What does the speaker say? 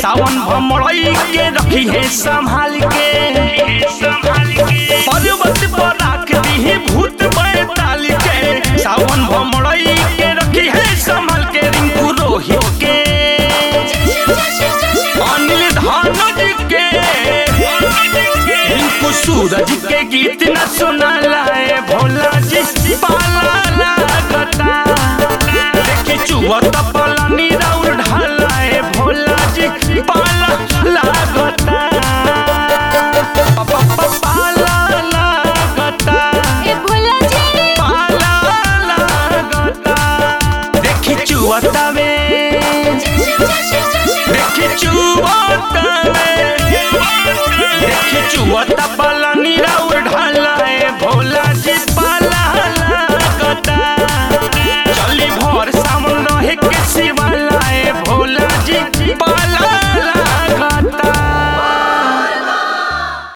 सावन भमड़ई के रखी है संभाल के पर्वत पर राख दी भूत बैताल के सावन भमड़ई के रखी है संभाल के रिंकू रोहित के अनिल धानज के रिंकू सूरज के गीत न सुनाला ए भोला जी पाला लागता देखी चुवत पलानी राउर ढाला ए भोला जी पाला लागता प- प- प- पाला लागता ए भोला जी पाला लागता देखी चुवता में देखी चुवता में देखी चुवता पलानी राउर ढाला